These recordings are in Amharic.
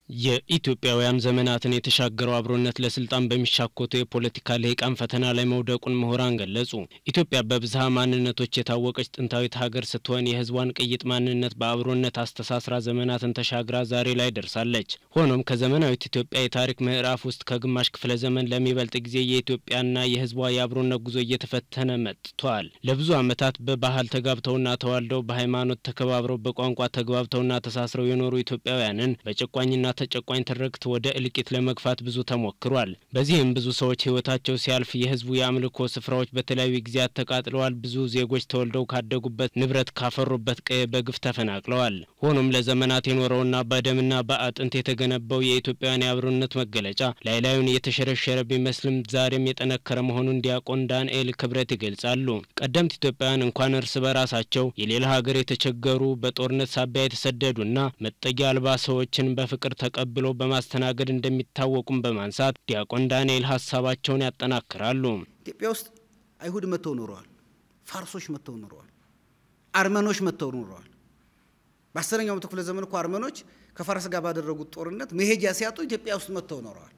የኢትዮጵያውያን ዘመናትን የተሻገረው አብሮነት ለስልጣን በሚሻኮቱ የፖለቲካ ልሂቃን ፈተና ላይ መውደቁን ምሁራን ገለጹ። ኢትዮጵያ በብዝሃ ማንነቶች የታወቀች ጥንታዊት ሀገር ስትሆን የሕዝቧን ቅይጥ ማንነት በአብሮነት አስተሳስራ ዘመናትን ተሻግራ ዛሬ ላይ ደርሳለች። ሆኖም ከዘመናዊት ኢትዮጵያ የታሪክ ምዕራፍ ውስጥ ከግማሽ ክፍለ ዘመን ለሚበልጥ ጊዜ የኢትዮጵያና የሕዝቧ የአብሮነት ጉዞ እየተፈተነ መጥቷል። ለብዙ ዓመታት በባህል ተጋብተውና ተዋልደው በሃይማኖት ተከባብረው በቋንቋ ተግባብተውና ተሳስረው የኖሩ ኢትዮጵያውያንን በጨቋኝና ተጨቋኝ ትርክት ወደ እልቂት ለመግፋት ብዙ ተሞክሯል። በዚህም ብዙ ሰዎች ህይወታቸው ሲያልፍ፣ የህዝቡ የአምልኮ ስፍራዎች በተለያዩ ጊዜያት ተቃጥለዋል። ብዙ ዜጎች ተወልደው ካደጉበት ንብረት ካፈሩበት ቀዬ በግፍ ተፈናቅለዋል። ሆኖም ለዘመናት የኖረውና በደምና በአጥንት የተገነባው የኢትዮጵያውያን የአብሮነት መገለጫ ላይ ላዩን የተሸረሸረ ቢመስልም ዛሬም የጠነከረ መሆኑን ዲያቆን ዳንኤል ክብረት ይገልጻሉ። ቀደምት ኢትዮጵያውያን እንኳን እርስ በራሳቸው የሌላ ሀገር የተቸገሩ በጦርነት ሳቢያ የተሰደዱና መጠጊያ አልባ ሰዎችን በፍቅር ተቀብሎ በማስተናገድ እንደሚታወቁም በማንሳት ዲያቆን ዳንኤል ሀሳባቸውን ያጠናክራሉ። ኢትዮጵያ ውስጥ አይሁድ መጥተው ኖረዋል። ፋርሶች መጥተው ኖረዋል። አርመኖች መጥተው ኖረዋል። በአስረኛው መቶ ክፍለ ዘመን እኮ አርመኖች ከፋርስ ጋር ባደረጉት ጦርነት መሄጃ ሲያጡ ኢትዮጵያ ውስጥ መጥተው ኖረዋል።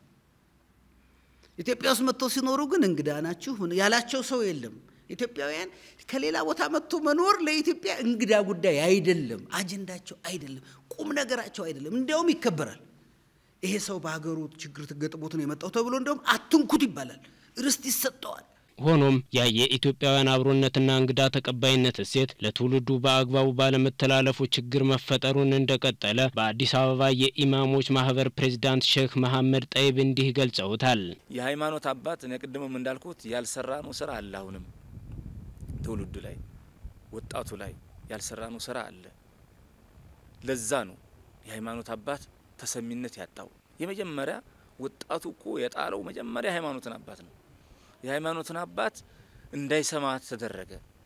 ኢትዮጵያ ውስጥ መጥተው ሲኖሩ ግን እንግዳ ናችሁ ያላቸው ሰው የለም። ኢትዮጵያውያን ከሌላ ቦታ መጥቶ መኖር ለኢትዮጵያ እንግዳ ጉዳይ አይደለም፣ አጀንዳቸው አይደለም፣ ቁም ነገራቸው አይደለም። እንዲያውም ይከበራል። ይሄ ሰው በሀገሩ ችግር ገጥሞት ነው የመጣው ተብሎ እንዲያውም አትንኩት ይባላል፣ ርስት ይሰጠዋል። ሆኖም ያ የኢትዮጵያውያን አብሮነትና እንግዳ ተቀባይነት እሴት ለትውልዱ በአግባቡ ባለመተላለፉ ችግር መፈጠሩን እንደቀጠለ በአዲስ አበባ የኢማሞች ማህበር ፕሬዚዳንት ሼክ መሐመድ ጠይብ እንዲህ ገልጸውታል። የሃይማኖት አባት እኔ ቅድምም እንዳልኩት ያልሰራነው ስራ አለ አሁንም ትውልዱ ላይ ወጣቱ ላይ ያልሰራነው ስራ አለ። ለዛ ነው የሃይማኖት አባት ተሰሚነት ያጣው። የመጀመሪያ ወጣቱ እኮ የጣለው መጀመሪያ የሃይማኖትን አባት ነው። የሃይማኖትን አባት እንዳይሰማ ተደረገ።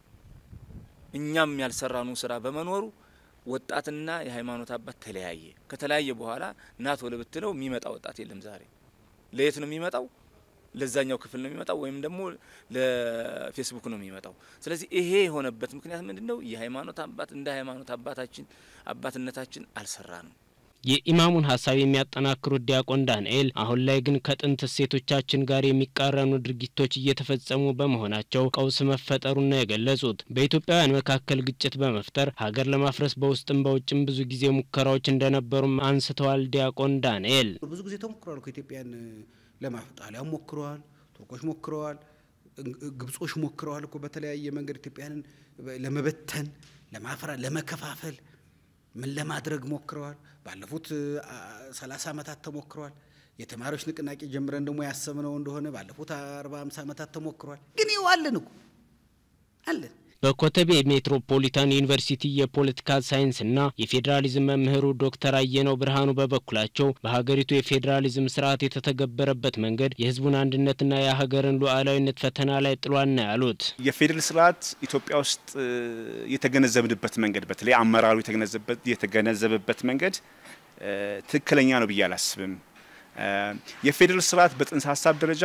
እኛም ያልሰራነው ስራ በመኖሩ ወጣትና የሃይማኖት አባት ተለያየ። ከተለያየ በኋላ ናት ወለ ብትለው የሚመጣ ወጣት የለም። ዛሬ ለየት ነው የሚመጣው? ለዛኛው ክፍል ነው የሚመጣው ወይም ደግሞ ለፌስቡክ ነው የሚመጣው። ስለዚህ ይሄ የሆነበት ምክንያት ምንድን ነው? የሃይማኖት አባት እንደ ሃይማኖት አባታችን አባትነታችን አልሰራ ነው። የኢማሙን ሀሳብ የሚያጠናክሩት ዲያቆን ዳንኤል አሁን ላይ ግን ከጥንት እሴቶቻችን ጋር የሚቃረኑ ድርጊቶች እየተፈጸሙ በመሆናቸው ቀውስ መፈጠሩን ነው የገለጹት። በኢትዮጵያውያን መካከል ግጭት በመፍጠር ሀገር ለማፍረስ በውስጥም በውጭም ብዙ ጊዜ ሙከራዎች እንደነበሩም አንስተዋል። ዲያቆን ዳንኤል ብዙ ጊዜ ተሞክረዋል እኮ ኢትዮጵያን ለማፍ ጣሊያን ሞክረዋል፣ ቱርኮች ሞክረዋል፣ ግብጾች ሞክረዋል እኮ በተለያየ መንገድ ኢትዮጵያንን ለመበተን፣ ለማፍራት፣ ለመከፋፈል ምን ለማድረግ ሞክረዋል። ባለፉት ሰላሳ ዓመታት ተሞክረዋል። የተማሪዎች ንቅናቄ ጀምረን ደግሞ ያሰብነው እንደሆነ ባለፉት አርባ ሃምሳ ዓመታት ተሞክረዋል። ግን ይኸው አለን እኮ አለን። በኮተቤ ሜትሮፖሊታን ዩኒቨርሲቲ የፖለቲካ ሳይንስና የፌዴራሊዝም መምህሩ ዶክተር አየነው ብርሃኑ በበኩላቸው በሀገሪቱ የፌዴራሊዝም ስርዓት የተተገበረበት መንገድ የሕዝቡን አንድነትና የሀገርን ሉዓላዊነት ፈተና ላይ ጥሏል ነው ያሉት። የፌዴራል ስርዓት ኢትዮጵያ ውስጥ የተገነዘብንበት መንገድ በተለይ አመራሩ የተገነዘበበት መንገድ ትክክለኛ ነው ብዬ አላስብም። የፌዴራል ስርዓት በጽንሰ ሀሳብ ደረጃ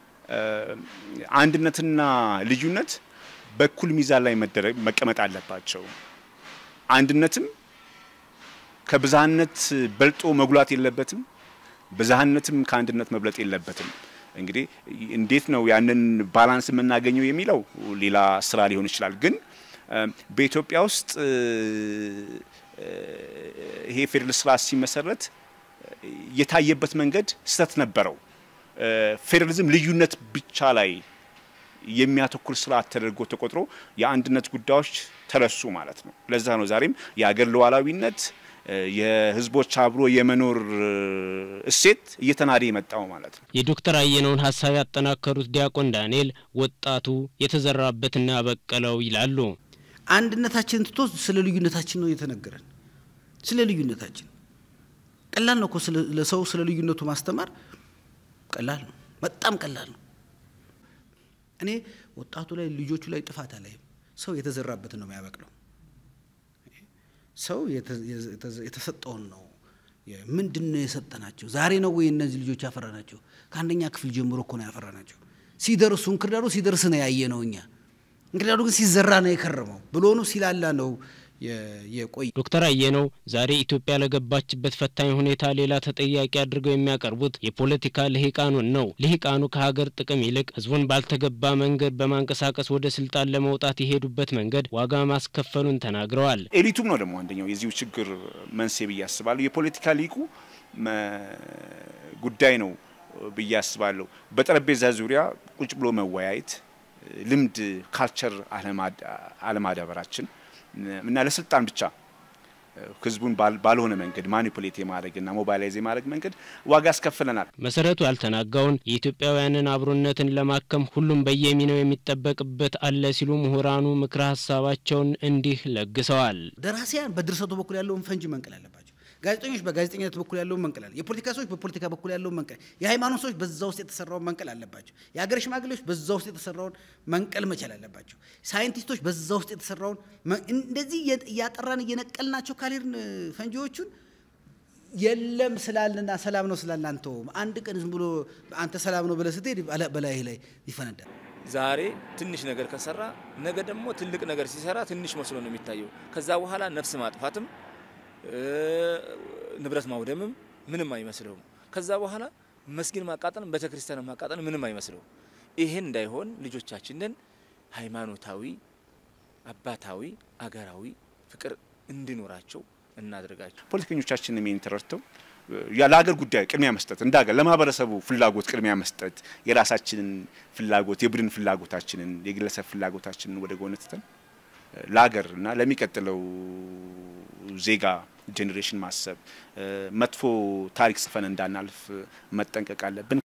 አንድነትና ልዩነት በኩል ሚዛን ላይ መቀመጥ አለባቸው። አንድነትም ከብዝሃነት በልጦ መጉላት የለበትም። ብዝሃነትም ከአንድነት መብለጥ የለበትም። እንግዲህ እንዴት ነው ያንን ባላንስ የምናገኘው የሚለው ሌላ ስራ ሊሆን ይችላል። ግን በኢትዮጵያ ውስጥ ይሄ ፌዴራል ስርዓት ሲመሰረት የታየበት መንገድ ስህተት ነበረው። ፌዴራሊዝም ልዩነት ብቻ ላይ የሚያተኩር ስርዓት ተደርጎ ተቆጥሮ የአንድነት ጉዳዮች ተረሱ ማለት ነው። ለዛ ነው ዛሬም የሀገር ሉዓላዊነት የሕዝቦች አብሮ የመኖር እሴት እየተናደ የመጣው ማለት ነው። የዶክተር አየነውን ሀሳብ ያጠናከሩት ዲያቆን ዳንኤል ወጣቱ የተዘራበትና ያበቀለው ይላሉ። አንድነታችንን ትቶ ስለ ልዩነታችን ነው የተነገረን። ስለ ልዩነታችን ቀላል ነው እኮ ለሰው ስለ ልዩነቱ ማስተማር ቀላል ነው፣ በጣም ቀላል ነው። እኔ ወጣቱ ላይ ልጆቹ ላይ ጥፋት አላይም። ሰው የተዘራበትን ነው የሚያበቅለው። ሰው የተሰጠውን ነው። ምንድን ነው የሰጠናቸው? ዛሬ ነው ወይ እነዚህ ልጆች ያፈራናቸው? ከአንደኛ ክፍል ጀምሮ እኮ ነው ያፈራናቸው። ሲደርሱ እንክርዳዱ ሲደርስ ነው ያየ ነው እኛ። እንክርዳዱ ግን ሲዘራ ነው የከረመው። ብሎኑ ሲላላ ነው የቆየ ዶክተር አየነው ዛሬ ኢትዮጵያ ለገባችበት ፈታኝ ሁኔታ ሌላ ተጠያቂ አድርገው የሚያቀርቡት የፖለቲካ ልሂቃኑን ነው። ልሂቃኑ ከሀገር ጥቅም ይልቅ ህዝቡን ባልተገባ መንገድ በማንቀሳቀስ ወደ ስልጣን ለመውጣት የሄዱበት መንገድ ዋጋ ማስከፈሉን ተናግረዋል። ኤሊቱም ነው ደግሞ አንደኛው የዚሁ ችግር መንስኤ ብዬ አስባለሁ። የፖለቲካ ሊቁ ጉዳይ ነው ብዬ አስባለሁ። በጠረጴዛ ዙሪያ ቁጭ ብሎ መወያየት ልምድ ካልቸር አለማዳበራችን እና ለስልጣን ብቻ ህዝቡን ባልሆነ መንገድ ማኒፑሌት የማድረግና ሞባይላይዝ የማድረግ መንገድ ዋጋ ያስከፍለናል። መሰረቱ ያልተናጋውን የኢትዮጵያውያንን አብሮነትን ለማከም ሁሉም በየሚናው የሚጠበቅበት አለ ሲሉ ምሁራኑ ምክረ ሀሳባቸውን እንዲህ ለግሰዋል። ደራሲያን በድርሰቱ በኩል ያለውን ፈንጂ መንቀል አለባቸው። ጋዜጠኞች በጋዜጠኝነት በኩል ያለውን መንቀል አለ። የፖለቲካ ሰዎች በፖለቲካ በኩል ያለውን መንቀል፣ የሃይማኖት ሰዎች በዛ ውስጥ የተሰራውን መንቀል አለባቸው። የሀገር ሽማግሌዎች በዛ ውስጥ የተሰራውን መንቀል መቻል አለባቸው። ሳይንቲስቶች በዛ ውስጥ የተሰራውን እንደዚህ እያጠራን እየነቀልናቸው ካልሄድን ፈንጂዎቹን የለም ስላልና ሰላም ነው ስላልን አንተውም። አንድ ቀን ዝም ብሎ አንተ ሰላም ነው ብለህ ስትሄድ በላይ ላይ ይፈነዳል። ዛሬ ትንሽ ነገር ከሰራ ነገ ደግሞ ትልቅ ነገር ሲሰራ ትንሽ መስሎ ነው የሚታየው። ከዛ በኋላ ነፍስ ማጥፋትም ንብረት ማውደምም ምንም አይመስለውም። ከዛ በኋላ መስጊድ ማቃጠልም ቤተ ክርስቲያን ማቃጠል ምንም አይመስለውም። ይሄን እንዳይሆን ልጆቻችንን ሃይማኖታዊ፣ አባታዊ፣ አገራዊ ፍቅር እንዲኖራቸው እናድርጋቸው። ፖለቲከኞቻችን ይህን ተረድተው ለሀገር ጉዳይ ቅድሚያ መስጠት እንደ ሀገር ለማህበረሰቡ ፍላጎት ቅድሚያ መስጠት የራሳችንን ፍላጎት የቡድን ፍላጎታችንን የግለሰብ ፍላጎታችንን ወደ ጎን ትተን ለሀገር እና ለሚቀጥለው ዜጋ ጄኔሬሽን ማሰብ መጥፎ ታሪክ ጽፈን እንዳናልፍ መጠንቀቅ አለብን።